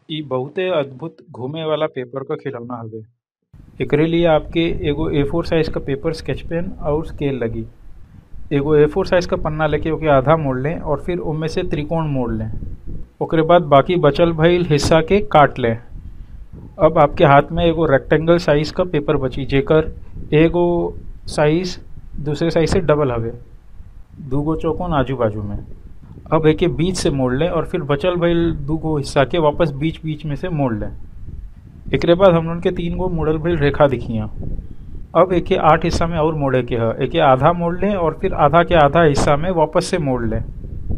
इ बहुते अद्भुत घूमे वाला पेपर क खिलौना हवे एकरे लिए आपके एगो ए फोर साइज क पेपर स्केच पेन और स्केल लगी एगो ए फोर साइज क पन्ना लेके ओके आधा मोड़ लें और फिर ओमे से त्रिकोण मोड़ लें ओकरे बाद बाकी बचल भइल हिस्सा के काट लें अब आपके हाथ में एगो रेक्टेंगल साइज क पेपर बची जेकर एगो साइज दूसरे साइज से डबल हवे दूगो चौकोन आजू बाजू में अब एके बीच से मोड़ लें और फिर बचल भइल दूगो हिस्सा के वापस बीच बीच में से मोड़ लें एकरे बाद हमन के तीन गो मुड़ल भइल रेखा दिखिया अब एके आठ हिस्सा में और मोड़े के ह एके आधा मोड़ लें और फिर आधा के आधा हिस्सा में वापस से मोड़ लें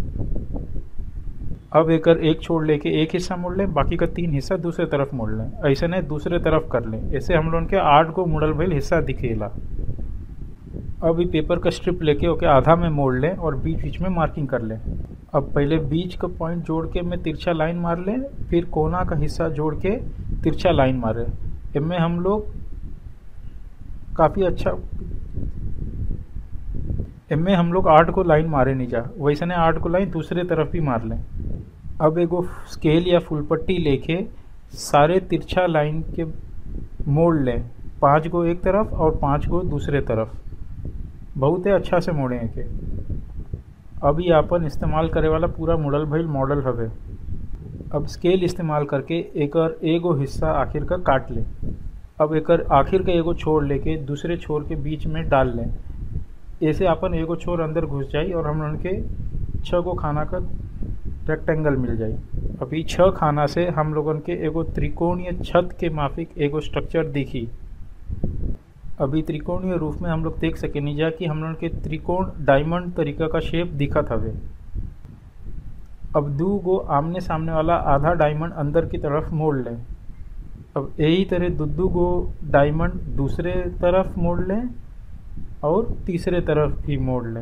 अब एकर एक छोड़ लेके एक हिस्सा मोड़ लें बाकी का तीन हिस्सा दूसरे तरफ मोड़ लें ऐसे ने दूसरे तरफ कर लें ऐसे हम लोगन के आठ गो मुड़ल भइल हिस्सा दिखेला अब इ पेपर का स्ट्रिप लेके ओके आधा में मोड़ लें और बीच बीच में मार्किंग कर लें अब पहले बीच का पॉइंट जोड़ के में तिरछा लाइन मार लें फिर कोना का हिस्सा जोड़ के तिरछा लाइन मारे इनमें हम लोग काफ़ी अच्छा इनमें हम लोग आठ को लाइन मारे नहीं जा वैसे ने आठ को लाइन दूसरे तरफ भी मार लें अब एगो स्केल या फुल पट्टी लेके सारे तिरछा लाइन के मोड़ लें पांच गो एक तरफ और पांच गो दूसरे तरफ बहुते अच्छा से मोड़े के अब ये आपन इस्तेमाल करे वाला पूरा मुड़ल भइल मॉडल हवे अब स्केल इस्तेमाल करके एकर एगो हिस्सा आखिर का काट लें अब एकर आखिर का एगो छोर लेके दूसरे छोर के बीच में डाल लें ऐसे अपन एगो छोर अंदर घुस जाई और हम लोगन के छः गो खाना का रेक्टेंगल मिल जाई अभी छः खाना से हम लोगन के एगो त्रिकोणीय छत के माफिक एगो स्ट्रक्चर दिखी अभी त्रिकोणीय रूप में हम लोग देख सकेनी जा कि हम लोग के त्रिकोण डायमंड तरीका का शेप दिखत हवे अब दू गो आमने सामने वाला आधा डायमंड अंदर की तरफ मोड़ लें अब यही तरह दू दू गो डायमंड दूसरे तरफ मोड़ लें और तीसरे तरफ भी मोड़ लें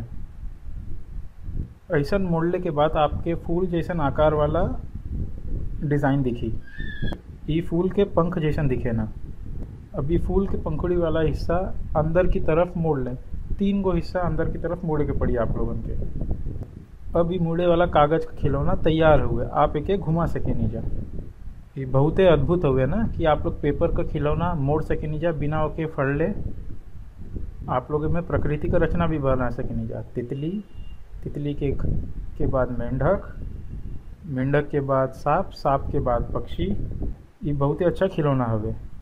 ऐसा मोड़ले के बाद आपके फूल जैसन आकार वाला डिज़ाइन दिखी ये फूल के पंख जैसन दिखे ना अभी फूल के पंखुड़ी वाला हिस्सा अंदर की तरफ मोड़ लें तीन गो हिस्सा अंदर की तरफ मोड़े के पड़ी आप लोगन के अब ये मुड़े वाला कागज का खिलौना तैयार हुए आप एके घुमा सके नहीं जा ये बहुते अद्भुत हुए ना कि आप लोग पेपर का खिलौना मोड़ सके नहीं जा बिना ओके फड़ ले आप लोग में प्रकृति का रचना भी बना सके नहीं जा तितली तितली के के बाद मेंढक मेंढक के बाद सांप सांप के बाद पक्षी ये बहुत ही अच्छा खिलौना हवे